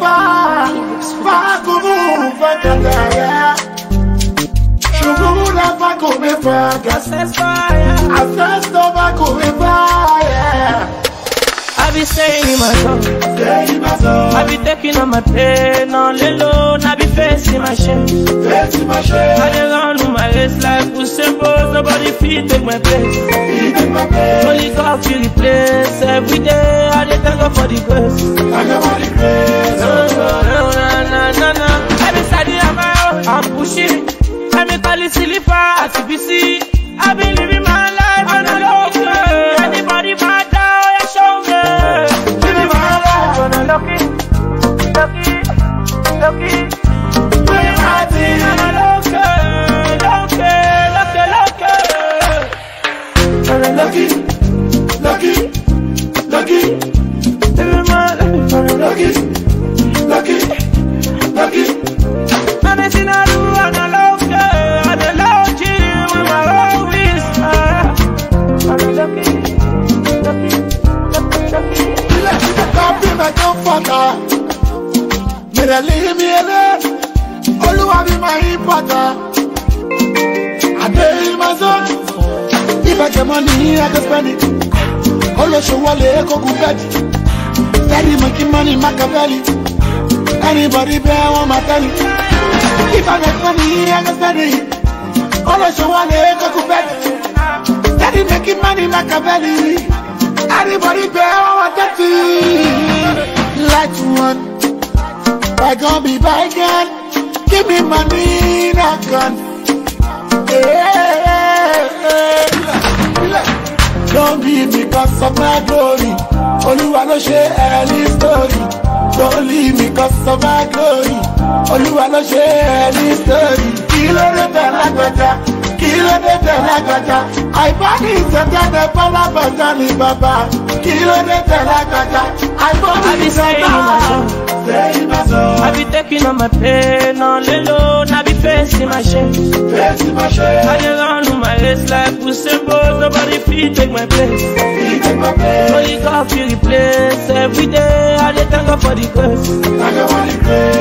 fa fa kumu fa kataya Shugula fa kume fa gas That's fire. Asesto fa kume fa yeah I be saying in my song. Say my soul I be taking on my pain on the low. I be facing my shame. Face my I shame dey run with my race like Usain Bolt. Nobody fit take my place. Eat my pain Only God fit replace. Every day I dey thank God for the grace. I got all the grace No, no, no, no, no, no. I be studying on my own. I'm pushing. I be calling silly for RTBC. I been living my life on a low key. Anybody mad down, yeah, show me. Living my life on a lucky, lucky, lucky. Living my thing on a low key, low key, lucky, lucky. On a Lucky Lucky Lucky living my life on a lucky. Lucky Lucky Lucky I'm a sinner who on a low key, on a low key with my own wrist. On a lucky, lucky, lucky, lucky. Copy my comforter. Me dey leave me alone. Olúwa be my importer. I dey in my zone. If I get money, I go spend it. Olóṣòwòlé kókó bẹ́ẹ̀dì. Steady making money, Machiavelli. Anybody bear one my telly. If I get money, I go spend it. Olóṣòwòlé kókó bẹ́ẹ̀dì. Steady making money, Machiavelli. Anybody bear one my telly. Light one. Bygone be bygone. Give me money, not gun. Don't leave me cause of my glory. Olúwa ló ṣe ẹni story. Don't leave me cause of my glory. Olúwa ló ṣe ẹni story. Kí ló dé tẹ̀ lágbàjá? Kí ló dé tẹ̀ lágbàjá? Àìbọ́dí ìṣẹ̀tẹ̀tẹ̀ fọlábàjá ni bàbá. Kí ló dé tẹ̀ lágbàjá? Àìbọ́dí I be saying in my song. Say my soul. I be taking on my pain on the low. I be facing my shame. Face my shame. I dey run with my race like Usain Bolt. Nobody fit take my place. Eat my pain. Only God fit replace. Every day I dey thank God for the grace. I got all the grace.